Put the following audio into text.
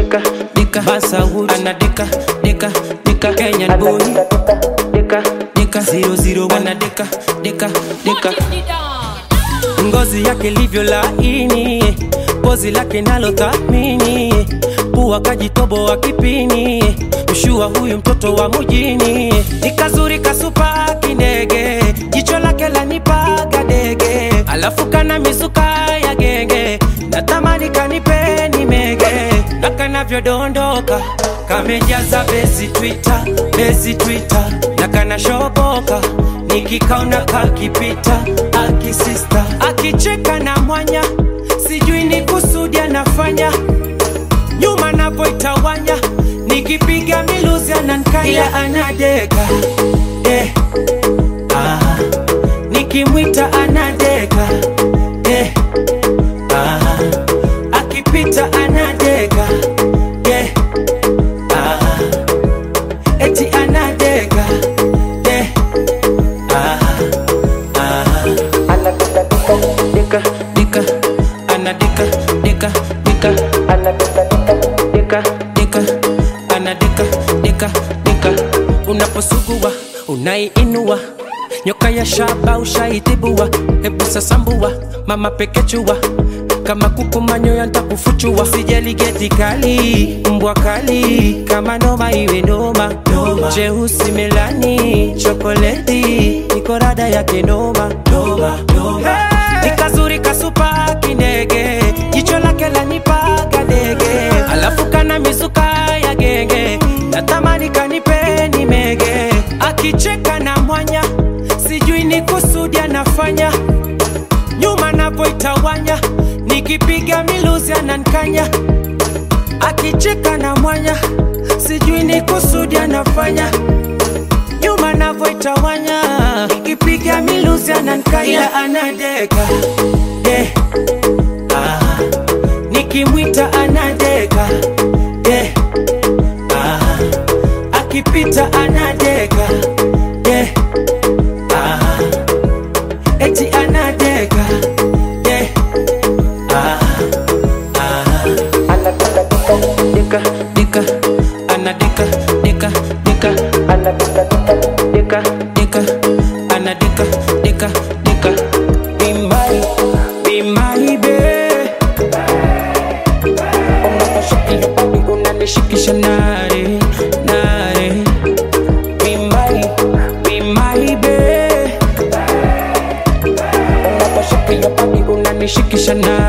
dika dika Basawood anadika dika dika Kenyan boy dika dika zero zero ana dika dika dika ngozi yake livyo laini, pozi lake nalo thamini, pua kajitobo wa kipini, mshua huyu mtoto wa mujini, ni kazuri kasupa kindege, jicho lake lanipaga dege, alafu kana mizuka ya genge, natamani kanipeni mege, na kanavyodondoka kamejaza bezi Twitter, bezi Twitter, na kanashoboka nikikaona kakipita akisista akicheka na mwanya sijui ni kusudi anafanya nyuma napoitawanya nikipiga miluzi anankanya ila anadeka eh, ah, nikimwita anadeka eh, ah, akipita anadeka eh, ah, eti anadeka eh, ah, ah. dika dika ana dika dika dika ana dika dika dika ana dika dika dika unaposugua unaiinua nyoka ya shaba ushaitibua hebu sasambua mama pekechua kama kuku manyoya ntakufuchua sijali geti kali mbwa kali kama noma iwe noma jeusi melani chokoleti niko rada yake noma noma noma hey! nikazuri kasupa kindege jicho lake lanipaga dege alafu kana mizuka ya genge natamani kanipeni mege akicheka na mwanya sijui ni kusudi anafanya nyuma napoitawanya nikipiga miluzi anankanya akicheka na mwanya sijui ni kusudi anafanya nyuma navoitawanya nikipiga miluzi anankanya ila anadeka eh, ah, nikimwita anadeka eh, ah, akipita anadeka eh, ah, eti anadeka eh, ah, ah. dika dika ana dika dika dika ana dika dika dika ana dika dika dika be my be my babe unaposhika body unanishikisha nare nare be my be my babe unaposhika body unanishikisha nare